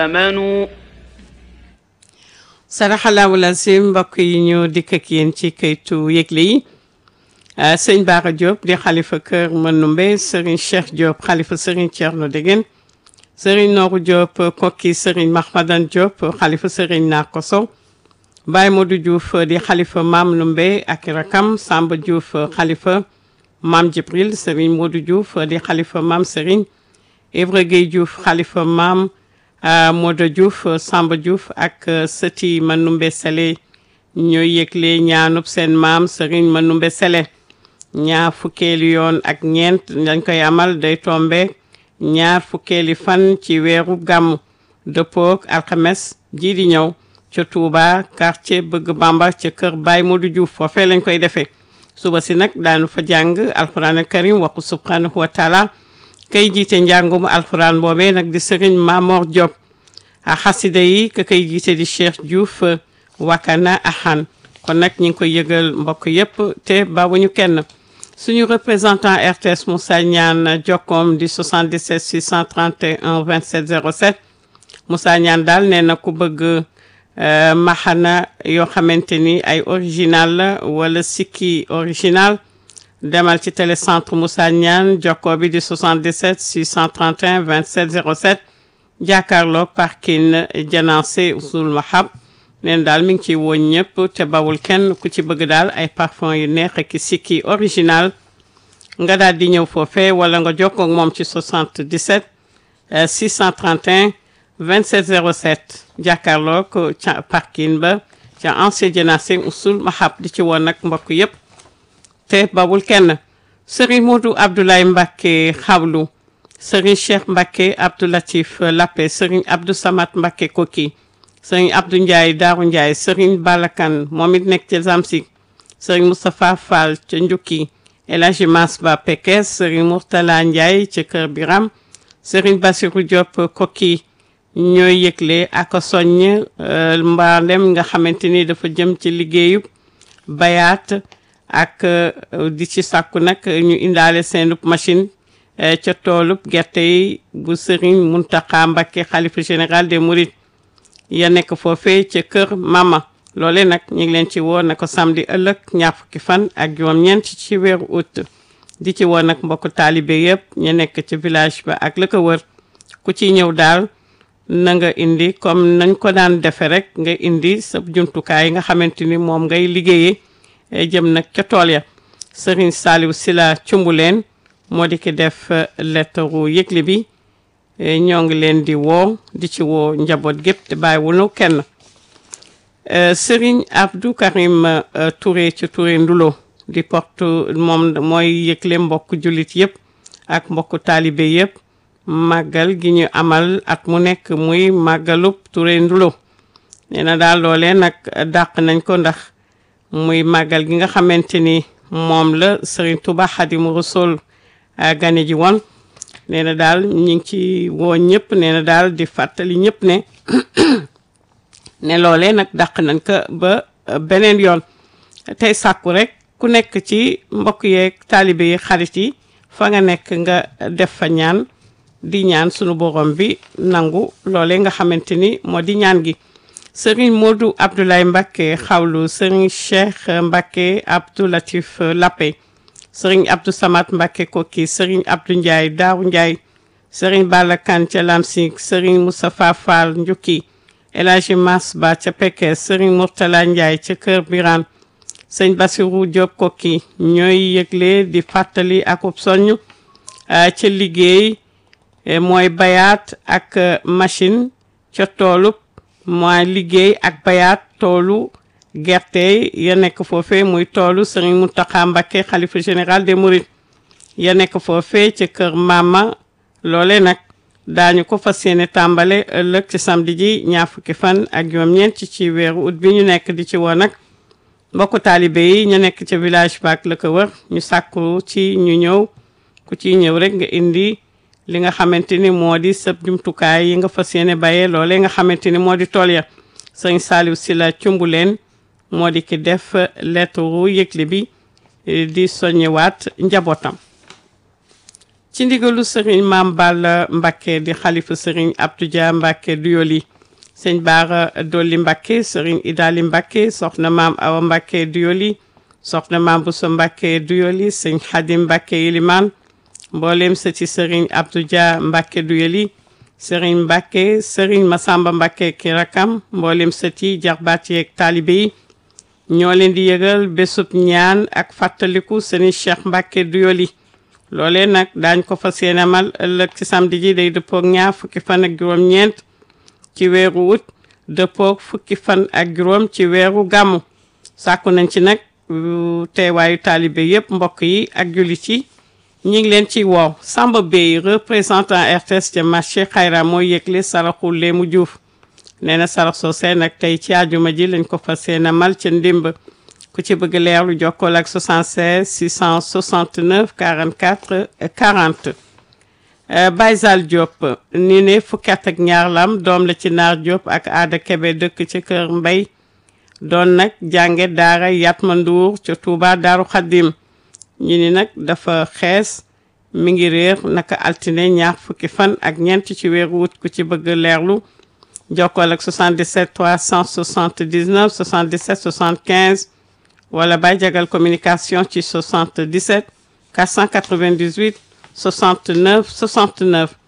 آمنوا saraxalaawu lazim mbokk yi ñu dikk ak yéen ci kayitu yëgle yi sëñ Bara Diop di xalifa kër Manumbe Serigne Cheikh Diop xalifa Serigne Thierno Degen Serigne Nooru Diop kokki Serigne Mahmadan Diop xalifa Serigne Narko Sow Baye Modou Diouf di xalifa Maam Numbe ak rakam Samba Diouf xalifa Maam Jibril Serigne Modou Diouf di xalifa Maam Serigne Ibra Gueye Diouf xalifa Maam Modou Diouf Samba Diouf ak sëti Manumbe Sele ñooy yëgle ñaanub seen maam Serigne Manumbe Sele ñaar fukkeeli yoon ak ñeent dañ koy amal day tombe ñaar fukkeeli fan ci weeru gàmm dëppook alxames ji di ñëw ca Touba quartier Bëgg Bamba ca kër Baye Modou Diouf foofee lañ koy defee suba si nag daanu fa jàng alxuraan al karim waxu subhanahu wa taala kay jiite njàngum alxuraan boobee nag di Serigne Mamor Diop a xasida yi ka kay jiite di Cheikh Diouf Wakana Ahan kon nag ñi ngi koy yëgal mbokk yépp te bawuñu kenn suñu représentant RTS Moussa Niane jokkoom di 77 631 27 07 Moussa Niane daal nee na ku bëgg maxana yoo xamante ni ay original la wala sikki original demal ci télécentre Moussa Niane jokkoo bi di 77 631 27 07 jàkkaarloo parking Janaase Usul Mahab neen daal mi ngi ciy woon ñëpp te bawul kenn ku ci bëgg daal ay parfum yu neex ak sikki original nga daal di ñëw foofee wala nga jokkoo ak moom ci 77 631 27 07 jàkkaarloo ko ca parking ba ca ancien Janaase Usul Mahab di ci woon nag mbokk yëpp te bawul kenn Serigne Modou Abdoulaye Mbacké xawlu Serigne Cheikh Mbacké Abdou Latif Lappé Serigne Abdou Samad Mbacké Koki Serigne Abdou Ndiaye Daaru Ndiaye Serigne Balakan moom it nekk ca Zamsik Serigne Moustapha Fall ca Njukki El Hadji Mass Ba Pekes Serigne Mourtala Ndiaye ca Kër Biram Serigne Bassirou Diop Koki ñooy yëgle ak soññ mbaandem nga xamante ni dafa jëm ci liggéeyub bayaat ak di ci sàkku nag ñu indaale seenub machine ca toolub gerte yi bu Serigne Mountakha Mbacké xalifa général des Mourides ya nekk foofee ca kër Mama loole nag ñu ngi leen ci woo na ko samedi ëllëg ñaar fukki fan ak juróom-ñeent ci weeru août di ci woo nag mbokku taalibe yëpp ñu nekk ci village ba ak la ko wër ku ci ñëw daal na nga indi comme nañ ko daan defe rek nga indi sa jumtukaay yi nga xamante ni moom ngay liggéeyee jëm nag ca tool ya Serigne Saliou Sila Cumbuleen moo di ki def lettaru yëgle bi ñoo ngi leen di woo di ci woo njaboot gépp te bàyyiwunu kenn Serigne Abdou Karim Touré ci Touré Ndulo di porte moom mooy yëgle mbokk jullit yëpp ak mbokku taalibe yëpp màggal gi ñu amal at mu nekk muy màggalub Touré Ndulo nee na daal loolee nag dàq nañ ko ndax muy màggal gi nga xamante ni moom la Serigne Touba Xadimu Rasul gane ji woon nee na daal ñu ngi ci woo ñëpp nee na daal di fàttali ñëpp ne ne loolee nag dàq nañ ko ba beneen yoon tey sàkku rek ku nekk ci mbokk yeeg taalibe yi xarit yi fa nga nekk nga def fa ñaan di ñaan sunu borom bi nangu loolee nga xamante ni moo di ñaan gi Serigne Modou Abdoulaye Mbacké xawlu Serigne Cheikh Mbacké Abdou Latif Lappé Serigne Abdou Samad Mbacké Koki Serigne Abdou Ndiaye Daaru Ndiaye Serigne Balla Kane ca Lamsik Serigne Moustapha Fall Njukki El Hadji Mass Ba ca Pekes Serigne Mourtala Ndiaye ca Kër Birane Serigne Bassirou Diop Koki ñooy yëgle di fàttali akub soññ ca liggéey mooy bayaat ak machine ca toolub mooy liggéey ak bayaat toolu gerte ya nekk foofee muy toolu Serigne Mountakha Mbacké xalifa général des Mourides ya nekk foofee ca kër Mama loole nag daañu ko fas yéene tàmbale ëllëg ci samedi ji ñaar fukki fan ak juróom-ñeent ci weeru ut bi ñu nekk di ci woo nag mbokku taalibe yi ñu nekk ca village baak la ko wër ñu sàkku ci ñu ñëw ku ci ñëw rek nga indi li nga xamante ni moo di sëb jumtukaay yi nga fas yéene bayee loolee nga xamante ni moo di tool ya sëñ Saliou Sylla Cumbuleen moo di ki def lettre yëgle bi di soññewaat njabootam ci ndigalu sëriñ Maam Balla Mbacké di xalifa sëriñ Abdou Dia Mbacké Duyoli sëñ Baara Dolli Mbacké sëriñ Idali Mbacké soxna maam Awa Mbacké Duyoli soxna maam Bousso Mbacké Duyoli sëñ Xadim Mbacké Ilimaan mboolem sëti sëriñ Abdou Dia Mbacké Duyoli sëriñ Mbacké sëriñ Masamba Mbacké ki rakam mboolem sëti jarbaat yeeg taalibe yi ñoo leen di yëgal bésub ñaan ak fàttaliku sëriñ Cheikh Mbacké Duyoli loolee nag daañ ko fas yéene amal ëllëg ci samedi ji day dëppoog ñaar fukki fan ak juróom-ñeent ci weeru wut dëppoog fukki fan ak juróom ci weeru gàmmu sàkku nañ ci nag teewaayu taalibe yépp mbokk yi ak jullit yi ñi ngi leen ci woow Samba Bey représentant RTS ca marché xayra mooy yëgle saraxu Léemu Juuf nee na sarax soosee nag tey ci àjjuma ji lañ ko fas yéene amal ca ndimb ku ci bëgg leerlu jokkool ak 76 669 44 40 Baye Zal Diop ni ne fukki at ak ñaar lam doom la ci naar Diop ak aada Kebe dëkk ci kër Mbay doon nag jànge daara Yatma Nduur ca Touba Daaru Xaddim ñi ni nag dafa xees mi ngi réer naka altine ñaar fukki fan ak ñeent ci weeru wut ku ci bëgg leerlu jokkool ak 77 379 77 75 wala Baye Jagal communication ci 77 498 69 69